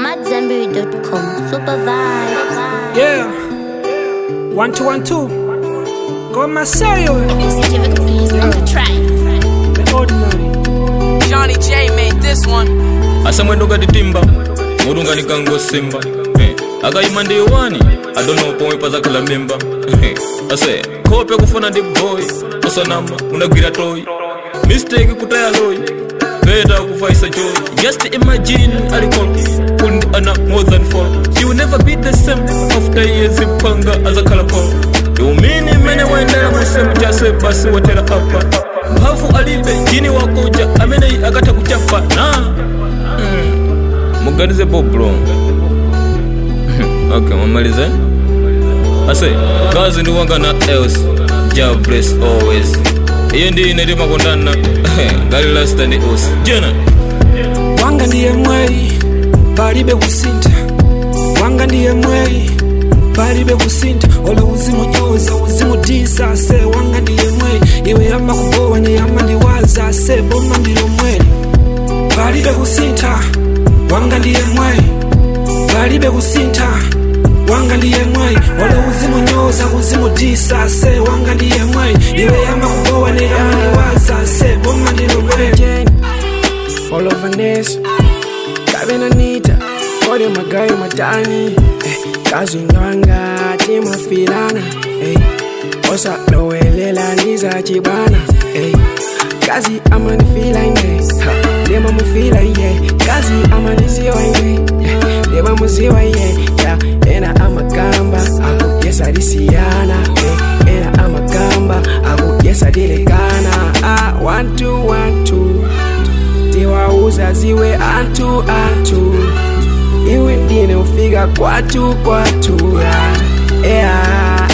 AmadZanbury.com. Super vibe. Yeah. One two one two. Go Marcelo. The ordinary. Johnny J made this one. asamwendo gatitimba mutu ngati kangosimba Eh, akayima ndi iwani adono pomwe pazakhala mimba ase khope kufuna ndi boy osanama unagwira toy mistake kutaya loy beta kufaisa joy just imagine alikol kundi ana more than four she will never be the same after years mpanga azakhala polo iumini mene waendera musemu chase basi watera apa mphafu alibe jini wakuja ameneyi akatha kuchapa na muganize boblo okay mamalize ase kazi ndi wanga na else ja bless always iyo ndi ine timakondana ngali lasta ndi us jena Wanga ndiye mwei. Palibe kusinta. Wanga ndiye mwei. Palibe kusinta. Ola uzimu nyoza uzimu disa se wanga ndiye mwei. Iwe ama kubowa ne ama ndiwaza se boma ndilo mweli. Palibe kusinta. Wanga ndiye mwei. Palibe kusinta. Wanga ndiye mwei. Ola uzimu nyoza uzimu disa se wanga ndiye mwei. Iwe ama kubowa ne ama ndiwaza se boma ndilo mweli. all over this Kavena nita Kode magai matani eh, Kazi nwanga Tima filana eh, Osa lowelela niza chibana eh, Kazi amani fila ine ha, Dema mufila iye Kazi amani ziwa ine eh, Dema muziwa iye ya, Ena amakamba Aku yesa disiyana eh, Ena amakamba Aku yesa dilekana ah, One two one two tiwauza ziwe antu antu iwe ndine ufika kwatu kwatu yeah.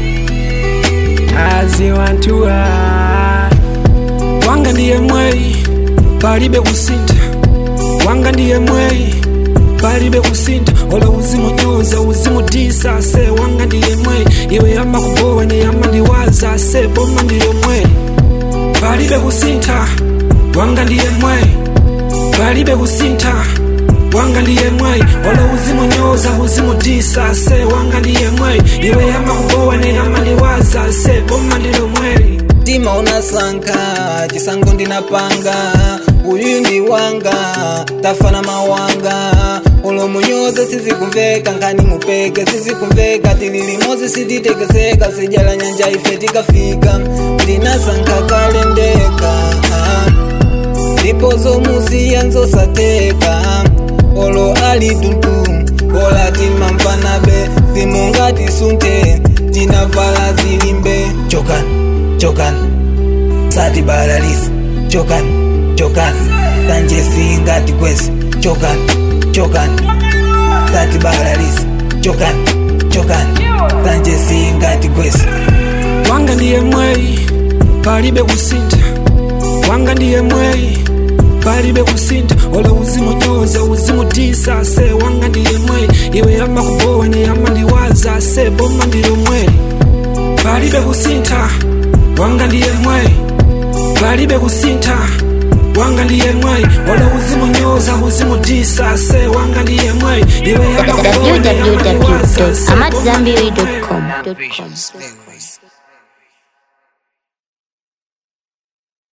aziwantua wanga ndiye mwei palibe kusinta wanga ndiye mwei palibe kusinta ola uzimu nyoza uzimu disa se wanga ndiye mwei iwe ama kubowa ne ama ndiwaza se boma ndiyo mwei palibe kusinta wanga ndiye mwei palibe kusinta wanga ndiye mwei ola uzimu nyoza uzimu disa se wanga ndiye mwei iwe ama kubowa ne ama ndiwaza se boma ndilo mwei mtima unasanka chisango ndinapanga uyu ndi wanga tafana mawanga ulomunyoze sizikumveka nkani mupeke sizikumveka tililimozi sititekeseka sijala nyanja ife tikafika ndinasanka kale ndeka ndipo zomusiya nzosateka olo ali tuntu ola timamvanabe simungati sunte tinavala zilimbe chokan chokan sati balalisi chokan chokan tanje singati kwesi chokan chokan sati balalisi chokan chokan tanje singati kwesi wanga ndiye mwei palibe kusinta wanga ndiye mwei palibe kusinta ola uzimu nyoza uzimu disa se wanga ndiye mwei iwe ama kubowa ne ama ndiwaza se boma ndilo mweli palibe kusinta wanga ndiye mwei palibe kusinta wanga ndiye mwei ola uzimu nyoza uzimu disa se wanga ndiye mwei iwe ama kubowa ne ama ndiwaza se boma ndilo mweli www.amadzanbury.com.